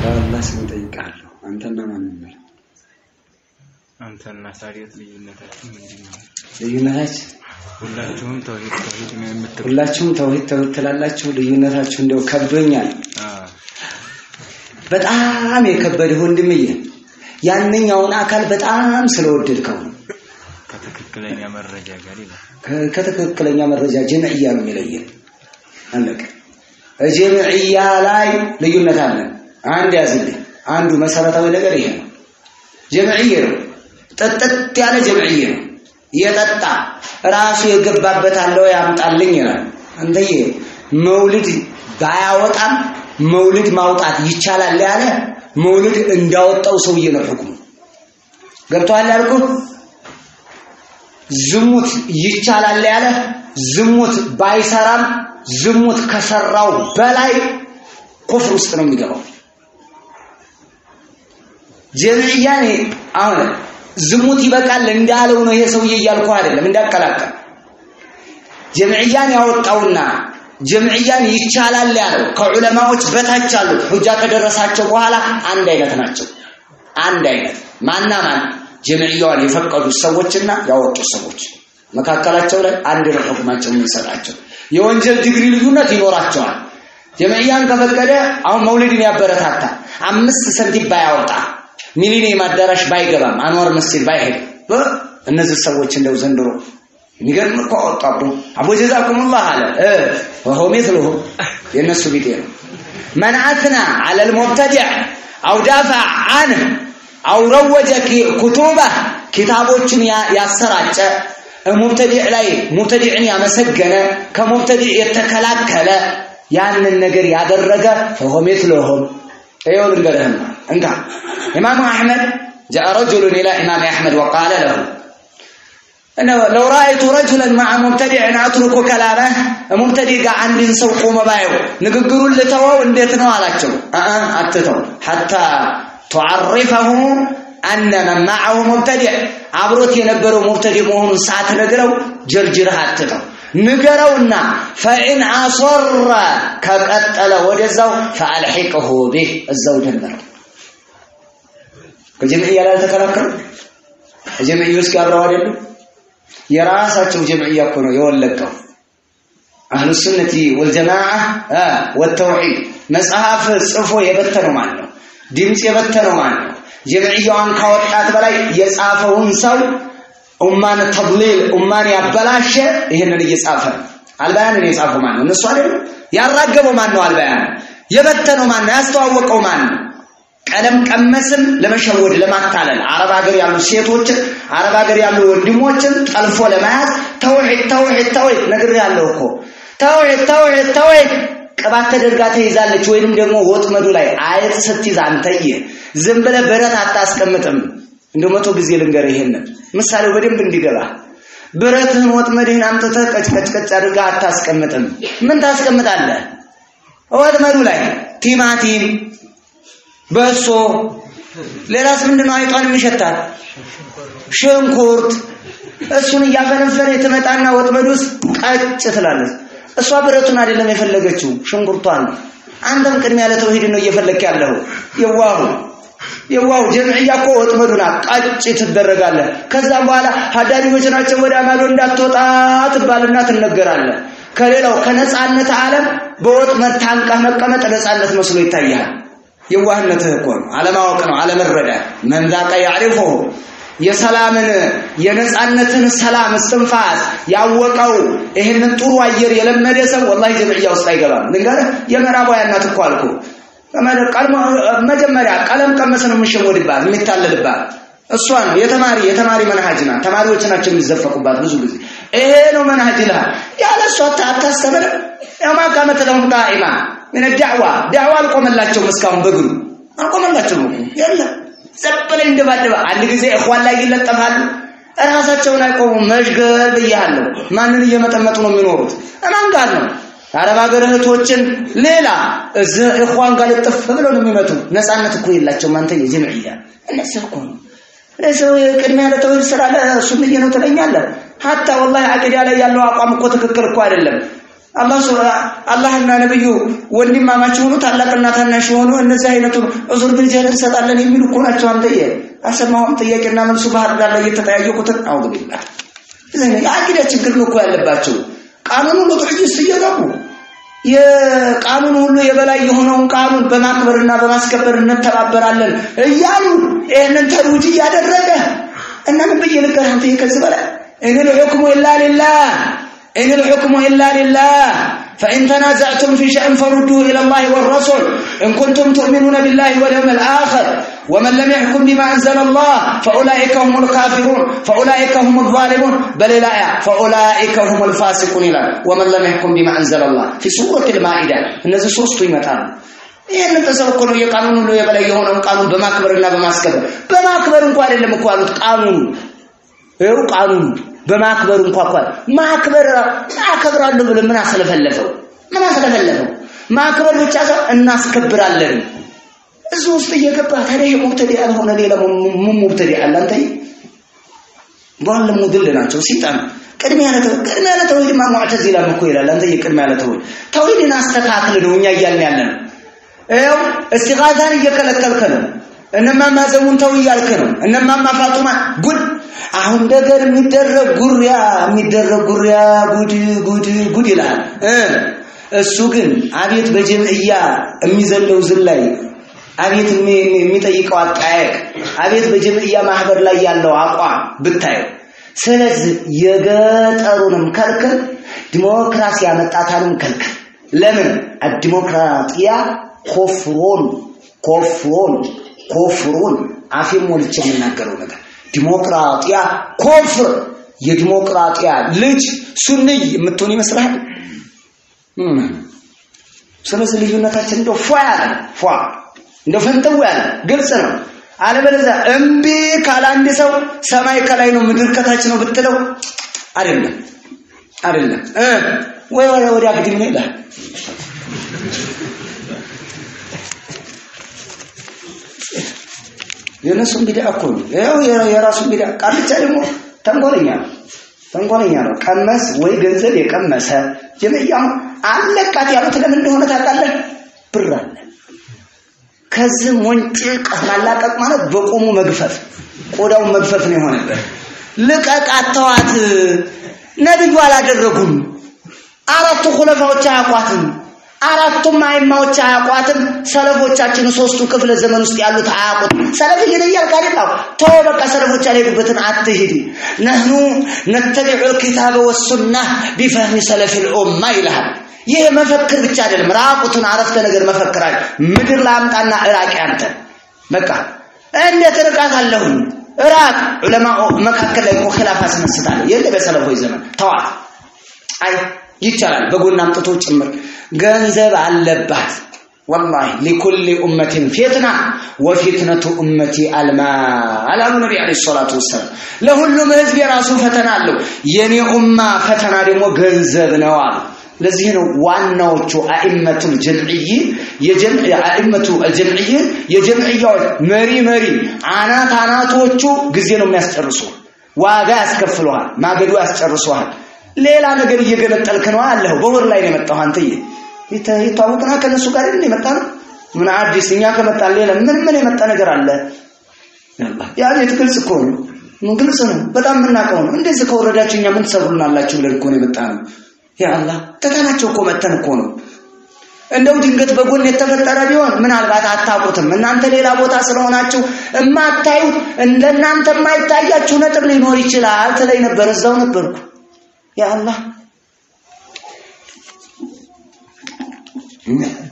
በአላህ ስም እጠይቅሃለሁ አንተና ማን ነው አንተና ሳሪት ልዩነታችሁ ምንድን ነው? ልዩነታችን ሁላችሁም ተውሂድ ተውሂድ ነው የምትሉ ሁላችሁም ተውሂድ ተውሂድ ትላላችሁ ልዩነታችሁ እንደው ከብዶኛል በጣም የከበደ ወንድምዬ ያንኛውን አካል በጣም ስለወደድከው ነው ከትክክለኛ መረጃ ጋር ይላል። ከ- ከትክክለኛ መረጃ ጀምዕያ ነው የሚለየን አለቀ ጀምዕያ ላይ ልዩነት አለ አንድ ያዝልኝ አንዱ መሰረታዊ ነገር ይሄ ነው ጀምዕዬ ነው ጥጥት ያለ ጀምዕዬ ነው የጠጣ ራሱ የገባበት አለው ያምጣልኝ ይላል አንተዬ መውልድ ባያወጣም መውልድ ማውጣት ይቻላል ያለ መውልድ እንዳወጣው ሰውዬ ነው ሕክሙ ገብቶሃል ያልኩህ ዝሙት ይቻላል ያለ ዝሙት ባይሰራም ዝሙት ከሰራው በላይ ኩፍር ውስጥ ነው የሚገባው ጀምዕያኔ አሁን ዝሙት ይበቃል እንዳለው ነው ይሄ ሰውዬ እያልኩህ አይደለም እንዳቀላቀል ጀምዕያን ያወጣውና ጀምዕያን ይቻላል ያለው ከዑለማዎች በታች ያሉት ሁጃ ከደረሳቸው በኋላ አንድ አይነት ናቸው አንድ አይነት ማና ማን ጀምዕያዋን የፈቀዱት ሰዎችና ያወጡት ሰዎች መካከላቸው ላይ አንድ ነው ሁክማቸው የምንሰጣቸው የወንጀል ዲግሪ ልዩነት ይኖራቸዋል ጀምዕያን ከፈቀደ አሁን መውሊድን ያበረታታ አምስት ሰንቲም ባያወጣ ሚሊኒየም አዳራሽ ባይገባም አንዋር መስጊድ ባይሄድ እ እነዚህ ሰዎች እንደው ዘንድሮ የሚገርም እኮ አወጡ አቦ አቦ ጀዛኩሙላህ አለ እ ወሆ ሚስሉሁ የእነሱ ቢጤ ነው መን አትና አለ ልሙብተዲዕ አው ዳፋ አንህ አው ረወጀ ኩቱበ ኪታቦችን ያ- ያሰራጨ ሙብተዲዕ ላይ ሙብተዲዕን ያመሰገነ ከሙብተዲዕ የተከላከለ ያንን ነገር ያደረገ ፈሆ ሚስሉሁም ይኸው ልንገርህማ እንካ ኢማሙ አሕመድ ጃአ ረጁሉን ኢላ ኢማም አሕመድ ወቃለ ለሁ እነ ለው ረአይቱ ረጁለን መዓ ሙብተዲዕን አትሩኩ ከላመህ ሙብተዲዕ ጋር አንድን ሰው ቆመ ባየው ንግግሩን ልተወው እንዴት ነው አላቸው አአ አትተው ሐታ ቱዓሪፈሁ አነ መን መዓሁ ሙብተዲዕ አብሮት የነበረው ሙብተዲዕ መሆኑን ሳትነግረው ጀርጅረህ አትተው ንገረውና ፈኢን አሶረ ከቀጠለ ወደዛው ፈአልሒቅሁ ቢህ እዛው ደመረው ከጀምዕያ ላይ አልተከራከሩ ከጀምዕዮች ጋር አብረው አይደሉም የራሳቸው ጀምዕያ እኮ ነው የወለቀው አህሉ ሱነቲ ወልጀማዓ አ ወተውሂድ መጽሐፍ ጽፎ የበተነው ማን ነው ድምፅ የበተነው ማን ነው ጀምዕያዋን ካወጣት በላይ የጻፈውን ሰው ኡማን ተድሊል ኡማን ያበላሸ ይህንን እየጻፈ ነው አልባያንን የጻፈው ማን ነው እነሱ አይደለም ያራገበው ማን ነው አልባያን የበተነው ማን ነው ያስተዋወቀው ማን ነው ቀለም ቀመስን ለመሸወድ ለማታለል አረብ ሀገር ያሉ ሴቶችን አረብ ሀገር ያሉ ወንድሞችን ጠልፎ ለመያዝ ተውሂድ ተውሂድ ተውሂድ ነግሬሃለሁ እኮ ተውሂድ ተውሂድ ተውሂድ ቅባት ተደርጋ ተይዛለች ወይንም ደግሞ ወጥመዱ ላይ አይጥ ስትይዝ አንተየ ዝም ብለህ ብረት አታስቀምጥም እንደው መቶ ጊዜ ልንገርህ ይሄንን ምሳሌው በደንብ እንዲገባ ብረትህን ወጥመድህን አምጥተህ ቀጭቀጭቀጭ አድርጋ አታስቀምጥም ምን ታስቀምጣለህ ወጥመዱ ላይ ቲማቲም በሶ ሌላስ ምንድነው አይጧን የሚሸታት ሽንኩርት እሱን እያፈነፈነ ትመጣና ወጥመድ ውስጥ ቀጭ ትላለች እሷ ብረቱን አይደለም የፈለገችው ሽንኩርቷን ነው አንተም ቅድሚያ ለተውሂድ ነው እየፈለክ ያለው የዋሁ የዋሁ ጀምዕያ እኮ ወጥመዱና ቀጭ ትደረጋለህ ከዛም በኋላ ሀዳሪዎች ናቸው ወደ አማዶ እንዳትወጣ ትባልና ትነገራለህ ከሌላው ከነፃነት ዓለም በወጥመድ ታንቀህ መቀመጥ ነፃነት መስሎ ይታያል የዋህነትህ እኮ ነው አለማወቅ ነው አለመረዳት መንዛቀ ያዕሪፉሁ የሰላምን የነፃነትን ሰላም እስትንፋስ ያወቀው ይህንን ጥሩ አየር የለመደ ሰው ወላሂ ጀምዕያ ውስጥ አይገባም ልንገርህ የምዕራባውያን ናት እኮ አልኩ መጀመሪያ ቀለም ቀመስ ነው የምሸወድባት የሚታለልባት እሷ ነው የተማሪ የተማሪ መንሃጅ ናት ተማሪዎች ናቸው የሚዘፈቁባት ብዙ ጊዜ ይሄ ነው መንሃጅ ይልሃል ያለ እሷ አታስተምርም ያማ ካመት ለሁም ቃኢማ ምን ዳዕዋ ዳዕዋ አልቆመላቸውም እስካሁን በግሩ አልቆመላቸውም የለም ዘበለ እንደባደባ አንድ ጊዜ እኽዋን ላይ ይለጠፋሉ ራሳቸውን አይቆሙም መሽገር ብያለሁ ማንን እየመጠመጡ ነው የሚኖሩት እማን ጋር ነው አረብ ሀገር እህቶችን ሌላ እዚህ እኽዋን ጋር ልጥፍ ብለው ነው የሚመጡ ነፃነት እኮ የላቸውም አንተ የጀምዕያ እነዚህ እኮ ነው ለሰው ቅድሚያ ለተውሂድ ስራ ለሱንዬ ነው ትለኛለህ ሀታ ወላሂ አቂዳ ላይ ያለው አቋም እኮ ትክክል እኮ አይደለም አላህ አላህና ነብዩ ወንድማማች የሆኑ ታላቅና ታናሽ የሆኑ እነዚህ አይነቱ ዑዙር ቢልጀህል እንሰጣለን የሚሉ እኮ ናቸው። አንተዬ አልሰማሁም? ጥያቄና መልሱ ባህር ዳር ላይ እየተጠያየቁትን አውዱ ቢላህ የአቂዳ ችግር ነው እኮ ያለባቸው። ቃኑን ሁሉ ጥርጅስ እየገቡ የቃኑን ሁሉ የበላይ የሆነውን ቃኑን በማክበርና በማስከበር እንተባበራለን እያሉ ይህንን ተሩጅ እያደረገ እና ምን ብዬ ልንገርህ አንተ ከዚህ በላይ ኢን ልሑክሙ ኢላ ሊላህ ኢን ልሑክሙ ኢላ ሊላህ فإن تنازعتم في شيء فردوه إلى الله والرسول إن كنتم تؤمنون بالله واليوم الآخر ومن لم يحكم بما أنزل الله فأولئك هم الكافرون فأولئك هم الظالمون بل لا فأولئك هم الفاسقون إلى ومن لم يحكم بما أنزل الله في سورة المائدة እነዚህ ሶስቱ ይመጣሉ ይህንን ተሰው እኮ ነው የቃኑን ሁሉ የበላይ የሆነውን ቃኑን በማክበርና በማስከበር በማክበር እንኳ አይደለም እኮ አሉት ቃኑን ይኸው ቃኑን በማክበር እንኳ እንኳን ማክበር አከብራለሁ ብለህ ምን አስለፈለፈው? ምን አስለፈለፈው? ማክበር ብቻ ሳይሆን እናስከብራለን። እዚህ ውስጥ እየገባ ታዲያ ሙብተዲ ያልሆነ ሌላ ምን ሙብተዲ አለ? አንተ በኋላ ሙድል ናቸው ሲጣን ቅድሚያ ለተው ቅድሚያ ለተውሂድ ማ ሙዕተዚላ እኮ ይላል። አንተ ቅድሚያ ለተውሂድ ተውሂድን አስተካክል ነው እኛ እያልን ያለ ነው። ይኸው እስቲጋዛን እየከለከልክ ነው። እነማማ ዘሙን ተው እያልክ ነው። እነማማ ፋጡማ ጉድ አሁን ነገር የሚደረግ ጉሪያ የሚደረግ ጉሪያ ጉድ ጉድ ጉድ ይላል እ እሱ ግን አቤት በጀምዕያ የሚዘለው ዝላይ አቤት የሚጠይቀው አጠያየቅ አቤት በጀምዕያ ማህበር ላይ ያለው አቋም ብታየው ስለዚህ የገጠሩንም ከልክል ዲሞክራሲ ያመጣታንም ከልክል ለምን አዲሞክራጢያ ኮፍሮን ኮፍሮን ኮፍሮን አፌን ሞልቼ የምናገረው ነገር ዲሞክራጢያ ኮፍር የዲሞክራጢያ ልጅ ሱንይ የምትሆን ይመስልሃል? ስለዚህ ልዩነታችን እንደው ፏ ያለ ፏ እንደው ፈንተው ያለ ግልጽ ነው። አለበለዚያ እምቢ ካለ አንድ ሰው ሰማይ ከላይ ነው ምድር ከታች ነው ብትለው አይደለም አይደለም እ ወይ ወይ ወዲያ ግድም ነው ይላል። የነሱን ቢዳ እኮ ነው። ያው የራሱን ቢዳ ቃልቻ ደግሞ ተንኮለኛ ነው። ተንኮለኛ ነው። ቀመስ ወይ ገንዘብ የቀመሰ ጀመያው አለቃት ያሉት ለምን እንደሆነ ታውቃለህ? ብር አለ። ከዚህ ሞንጭቅ ማላቀቅ ማለት በቁሙ መግፈፍ፣ ቆዳውን መግፈፍ ነው የሆነበት። ልቀቃት፣ ተዋት። ነብዩ አላደረጉም። አራቱ ኩለፋዎች አያውቋትም። አራቱም አይማዎች አያውቋትም። ሰለፎቻችን ሶስቱ ክፍለ ዘመን ውስጥ ያሉት አያውቁትም። ሰለፍ ግን እያልክ አይደል? ተው በቃ ሰለፎች ያልሄዱበትን አትሂድ። ነህኑ ነተቢዑ ልኪታበ ወሱና ቢፈህሚ ሰለፊ ልኡማ ይልሃል። ይህ መፈክር ብቻ አይደለም፣ ራቁትን አረፍተ ነገር መፈክራል። ምድር ላምጣና እራቅ አንተ በቃ እንዴት ርቃት አለሁኝ እራቅ። ዑለማ መካከል ላይ እኮ ኺላፍ አስነስታለ የለ በሰለፎች ዘመን ተዋት። አይ ይቻላል በጎን አምጥቶ ጭምር ገንዘብ አለባት ወላሂ ሊኩሊ ኡመቲን ፊትና ወፊትነቱ ኡመቲ አልማል አሉ ነቢ ዓለይሂ ሰላቱ ወሰላም። ለሁሉም ህዝብ የራሱ ፈተና አለው። የኔ ኡማ ፈተና ደግሞ ገንዘብ ነው አሉ። ለዚህ ነው ዋናዎቹ አኢመቱል ጀምዕይ አኢመቱ አልጀምዕይ የጀምዕያዎች መሪ መሪ አናት አናቶቹ ጊዜ ነው የሚያስጨርሱ። ዋጋ ያስከፍለዋል፣ ማገዱ ያስጨርሰዋል። ሌላ ነገር እየገነጠልክ ነው አለሁ። በወር ላይ ነው የመጣው አንተዬ ይታወቅና ከነሱ ጋር እንደ የመጣ ነው። ምን አዲስ እኛ ከመጣን ሌላ ምን ምን የመጣ ነገር አለ? ያ ቤት ግልጽ እኮ ነው። ምን ግልጽ ነው። በጣም የምናውቀው ነው። እንደዚህ ከወረዳችሁ እኛ ምን ትሰሩልናላችሁ ብለን እኮ ነው የመጣ ነው። ያ አላህ ተታናቸው እኮ መተን እኮ ነው። እንደው ድንገት በጎን የተፈጠረ ቢሆን ምናልባት አታውቁትም። እናንተ ሌላ ቦታ ስለሆናችሁ የማታዩት እንደናንተ የማይታያችሁ ነጥብ ሊኖር ይችላል ትለኝ ነበር። እዛው ነበርኩ። ያ አላህ